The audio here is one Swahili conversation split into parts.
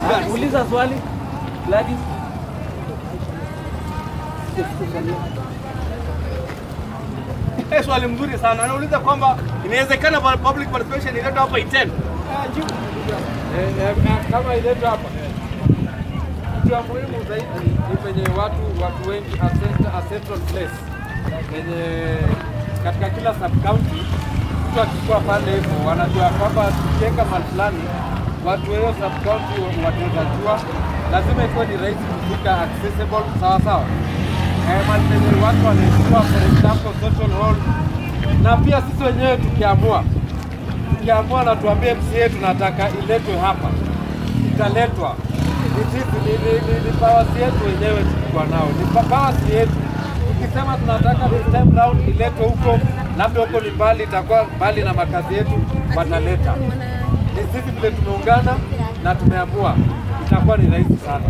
Uliza swali Gladys. Eh, swali mzuri sana. Anauliza kwamba inawezekana pa- public participation iletwe hapa Iten. Eh, eh, kama iletu hapa kitu ya muhimu zaidi ni penye watu watu wengi a cent- a central place penye katika kila sub county mtu akikuwa pale hivyo wanajua kwamba tukiweka mahali fulani watu wa hiyo sub county wataweza jua, lazima ikuwe ni rahisi kufika accessible sawa sawa. Eh, mahali penye watu wanaijua, for example social hall, na pia sisi wenyewe tukiamua tukiamua na tuambie MCA tunataka iletwe hapa, italetwa. Ni sisi, ni, ni, ni, ni powers yetu wenyewe tulikuwa nao, ni pa- powers yetu. Tukisema tunataka this time round iletwe huko, labda huko ni mbali, itakuwa mbali na makazi yetu, wataleta. Ni sisi vile tumeungana na tumeamua, itakuwa ni rahisi sana.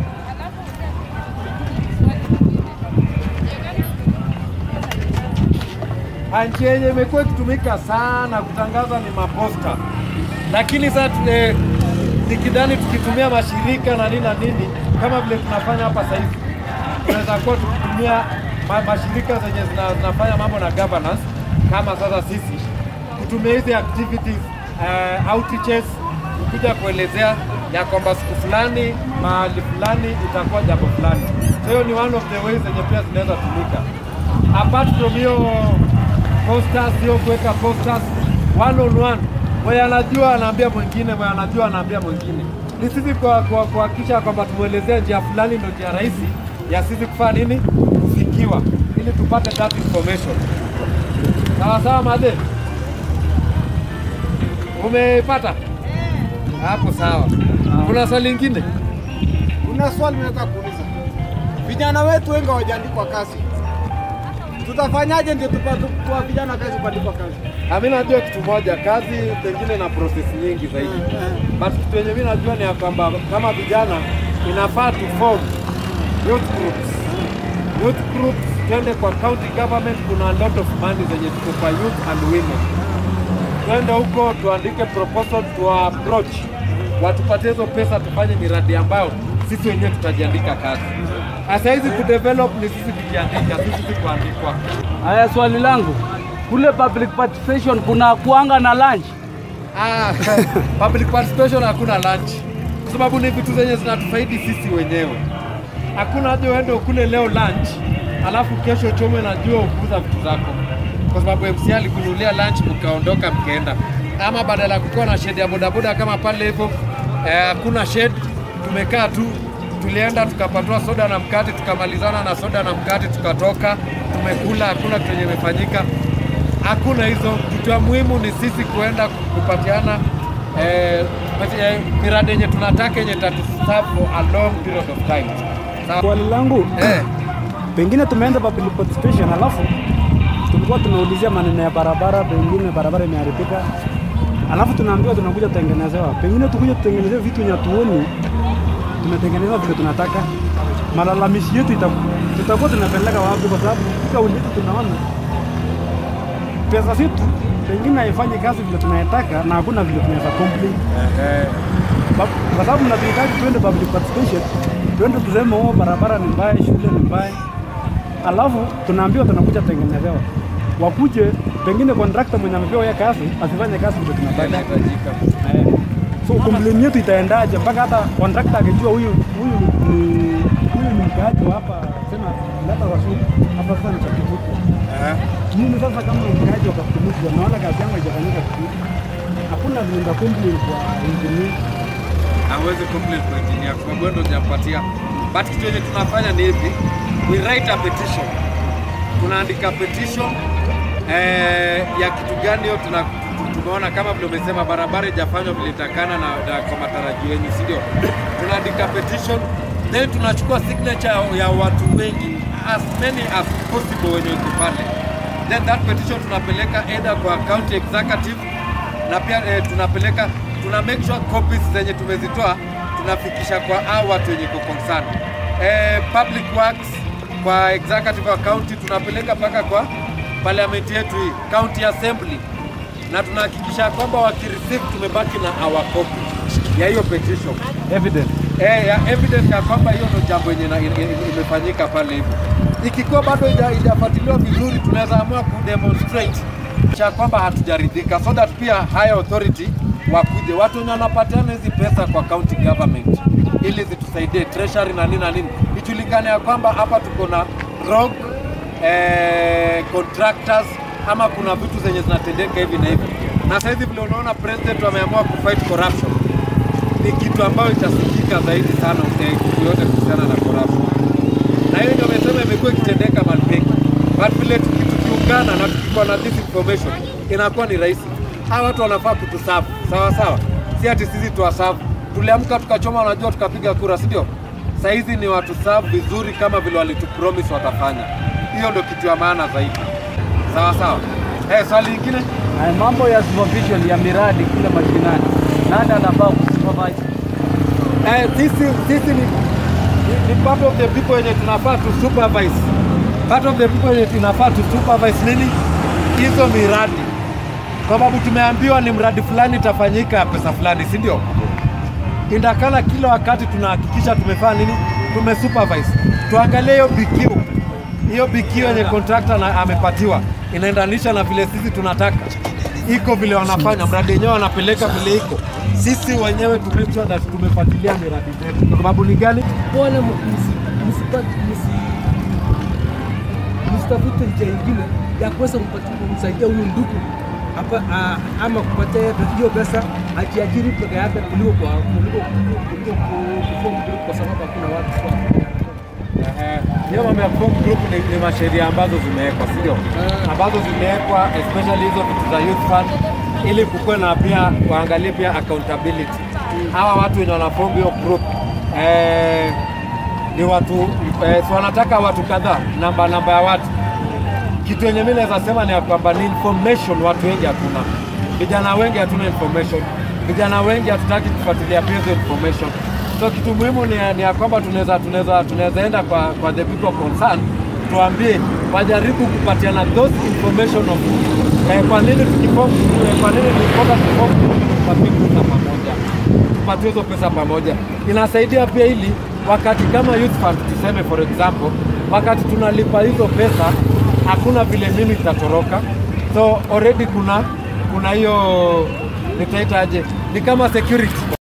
Njia yenye imekuwa ikitumika sana kutangaza ni maposta, lakini sasa tule nikidhani tukitumia mashirika na nini na nini kama vile tunafanya hapa sasa hivi, tunaweza kuwa tukitumia ma, mashirika zenye zina, zinafanya mambo na governance kama sasa sisi kutumia hizi activities uh, outreaches kuja kuelezea ya kwamba siku fulani mahali fulani itakuwa jambo fulani. So hiyo ni one of the ways zenye pia zinaweza tumika apart from hiyo posters, hiyo kuweka posters one on one, mwenye anajua anaambia mwingine, mwenye anajua anaambia mwingine. Ni sisi kwa kwa- kuhakikisha kwamba tumwelezea njia fulani ndio njia rahisi ya sisi kufanya nini, kufikiwa, ili tupate that information. Sawa sawa, madhe, umeipata hapo? Sawa. Kuna swali lingine? Kuna swali nataka kuuliza. Vijana wetu wengi hawajaandikwa kazi, tutafanyaje ndio tupate kwa vijana kazi kuandikwa kazi? Ah, mi najua kitu moja, kazi pengine na process nyingi zaidi, but kitu yenye mi najua ni ya kwamba kama vijana inafaa tu form youth groups. Youth groups twende kwa county government, kuna a lot of money zenye tuko kwa youth and women. Twende huko tuandike proposal, tuwa approach watupatie hizo pesa, tufanye miradi ambayo sisi wenyewe tutajiandika kazi. Sasa hizi kudevelop ni sisi kujiandika, sisi si kuandikwa. Haya, swali langu kule public participation kuna kuanga na lunch? Ah, public participation hakuna lunch, kwa sababu ni vitu zenye zinatufaidi sisi wenyewe. Hakuna haja uende ukule leo lunch alafu kesho chomwe na jua ukuza vitu zako, kwa sababu MC alikunulia lunch mkaondoka mkaenda, ama badala ya kukuwa na shed ya bodaboda kama pale hivyo eh, hakuna shed, tumekaa tu tulienda tukapatwa soda na mkate, tukamalizana na soda na mkate, tukatoka tumekula, hakuna kitu yenye imefanyika hakuna hizo. Kitu ya muhimu ni sisi kuenda kupatiana eh, eh, miradi yenye tunataka yenye tatuserve for a long period of time. Sawa? Swali langu Eh, pengine tumeenda public participation, alafu tulikuwa tunaulizia maneno ya barabara, pengine barabara imeharibika, alafu tunaambiwa tunakuja kutengenezewa, pengine tukuja tutengenezewe vitu yenye hatuoni tumetengenezewa vile tunataka. Malalamishi yetu ita- tutakuwa tunapeleka wapi? Kwa sababu kauli yetu tunaona pesa zetu pengine haifanyi kazi vile tunayetaka, na hakuna vile tunaweza complain Ba- kwa sababu mnatuhitaji tuende public participation, tuende tuseme oh, barabara ni mbaya, shule ni mbaya, alafu tunaambiwa tunakuja tengenezewa, wakuje pengine contractor mwenye amepewa hiyo kazi asifanye kazi vile tunataka. inahitajika. Eh, so complain yetu itaendaje mpaka hata contractor akijua huyu huyu ni huyu ni mkaaji wa hapa, sema leta wasuru hapa sasa ni Kakivuko. Eh, Mimi sasa kama mkaaji wa Kakivuko naona kazi yangu haijafanyika vizuri, hakuna vile nita complain kwa engineer hawezi complain kwa engineer kwa sababu wewe ndio hujampatia. But kitu yenye tunafanya ni hivi, we write a petition, tunaandika petition eh, ya kitu gani hiyo tuna tumeona kama vile umesema barabara ijafanywa vile itakana na, na kwa matarajio yenyu, si ndio? Tunaandika petition then tunachukua signature ya watu wengi as many as possible wenye wako pale, then that petition tunapeleka either kwa county executive na pia eh, tunapeleka tuna make sure copies zenye tumezitoa tunafikisha kwa hao watu wenye iko concern. Eh, public works kwa executive wa county tunapeleka mpaka kwa parliament yetu hii county assembly, na tunahakikisha kwamba wakireceive tumebaki na our copy ya hiyo petition evidence eh, ya evidence ya kwamba hiyo ndio jambo yenye ina- ina- ina- imefanyika pale hivyo. Ikiwa bado haija- haijafuatiliwa vizuri, tunaweza amua kudemonstrate cha kwamba hatujaridhika, so that pia higher authority wakuje, watu wenye wanapatiana hizi pesa kwa county government ili zitusaidie treasury na nini na nini, ijulikane ya kwamba hapa tuko na rogue eh, contractors ama kuna vitu zenye zinatendeka hivi na hivi, na sasa hivi vile unaona president wameamua kufight corruption ni kitu ambayo itasikika zaidi sana eh, kitu yote kuhusiana na corruption, na hiyo ndio amesema imekuwa ikitendeka mahali pengi, but vile tuki- tukiungana na tukikuwa na this information inakuwa ni rahisi. Hawa watu wanafaa kutusafu sawa sawa, si ati sisi tuwasafu. Tuliamka tukachoma, unajua, tukapiga kura, si ndio? Saa hizi ni watu safu vizuri kama vile walitupromise watafanya. Hiyo ndio kitu ya maana zaidi, sawa sawa. Eh, swali lingine Haya, mambo ya supervision ya miradi kule mashinani, nani anafaa kusupervise? Eh, sisi sisi ni, ni, ni part of the people wenye tunafaa tu supervise. Part of the people wenye tunafaa tu supervise nini? Hizo miradi. Kwa sababu tumeambiwa ni mradi fulani itafanyika ya pesa fulani, si ndio? Indakana kila wakati tunahakikisha tumefanya nini? Tume supervise. Tuangalie hiyo BQ. Hiyo BQ yenye contractor na amepatiwa inaendanisha na vile sisi tunataka. Iko vile wanafanya mradi wenyewe wanapeleka vile iko. Sisi wenyewe tu make sure that tumefuatilia miradi zetu. Kwa sababu ni gani? wala msi- msipate- msi- msitafute njia ingine ya kuweza kumpatia- kumsaidia huyu ndugu hapa ah, ama kupatia yeye hiyo pesa ajiajiri peke yake kuliko kwa kuliko kuliko ku- kuform group kwa sababu hakuna watu kwa Ehe, hiyo mambo ya form group ni, ni masheria ambazo zimewekwa, si ndio? Ambazo zimewekwa especially hizo vitu za youth fund ili kukuwe na pia waangalie pia accountability. Hawa watu wenye wanaform hiyo group eh, ni watu eh, si wanataka watu kadhaa, namba namba ya watu. Kitu yenye mimi naweza sema ni ya kwamba ni information, watu wengi hatuna, vijana wengi hatuna information, vijana wengi hatutaki kufuatilia pia hizo information. So kitu muhimu ni, ni ya kwamba tunaweza tunaweza tunaweza enda kwa, kwa the people concerned tuambie wajaribu kupatiana those information of eh, kwa nini tukiform eh, kwa nini tukiform tukiform tupatie pesa pamoja tupatie hizo pesa pamoja. Inasaidia pia ili wakati kama youth fund tuseme for example, wakati tunalipa hizo pesa hakuna vile mimi itatoroka, so already kuna kuna hiyo nitaitaje, ni kama security